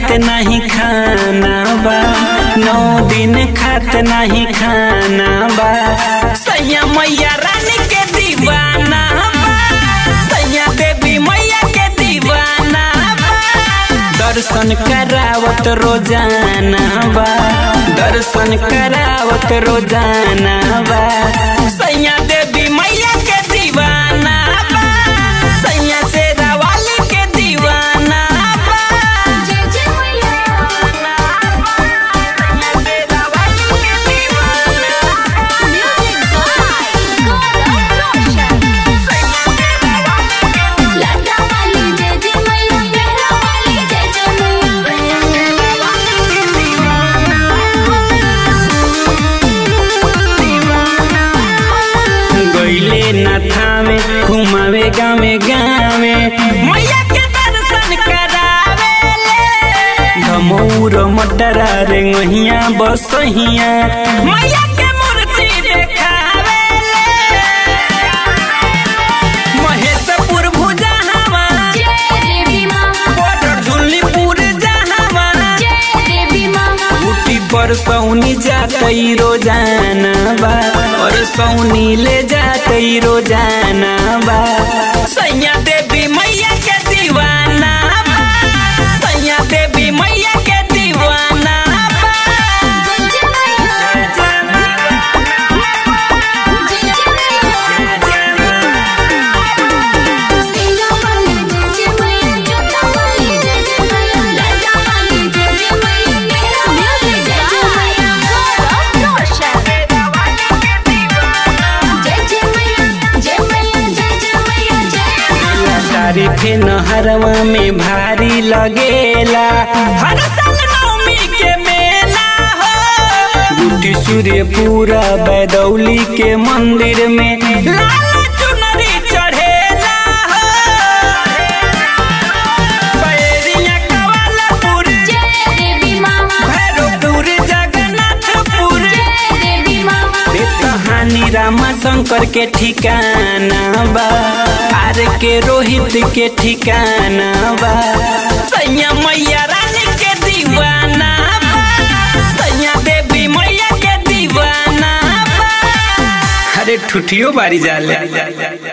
खात नहीं खाना बा नौ दिन खात नहीं खाना बा सैया मैया रानी के दीवाना बा सैया देवी मैया के दीवाना बा दर्शन करावत रोजाना बा दर्शन करावत रोजाना बा सैया देवी मैया के दीवाना बा सैया से रवाली के दीवाना बा जय जय मैया म्यूजिक बाय गौरव रोशन लटा वाली जय जय मैया मेरा वाली जय जय गईले न थामे घुमावे गावे गावे मैया के दर्शन करावे धमौर मटरा रे गहिया बसहिया मैया के मूर्ति देखावे महेशपुर भुजा हवा जय देवी मां बॉर्डर झुल्लीपुर जहावा जय देवी मां ऊटी पर सौनी जातई रोजाना बा और सौनी ले जातई रोजाना बा सैया देवी मैया के दीवाना बा सैया देवी मैया के दीवाना बा जय जय मैया जय जय मैया सीना वाली जय जय मैया जोता वाली जय जय मैया लटा वाली जय जय मैया मेरा म्यूजिक जय जय मैया गौरव रोशन जय जय मैया जय मैया जय जय मैया जय तारीफे नहरवा में भारी लगेला हर साल नवमी के मेला हो गुटी सूर्य पूरा बैदौली के मंदिर में लाल चुनरी चढ़ेला हो बैरिया कवालापुर जय देवी मां भैरवपुर जगन्नाथपुर जय देवी मां रे कहानी रामा शंकर के ठिकाना बा आर के रोहित के ठिकाना बा सैया मैया रानी के दीवाना बा सैया देवी मैया के दीवाना बा अरे ठुठियो बारी जाले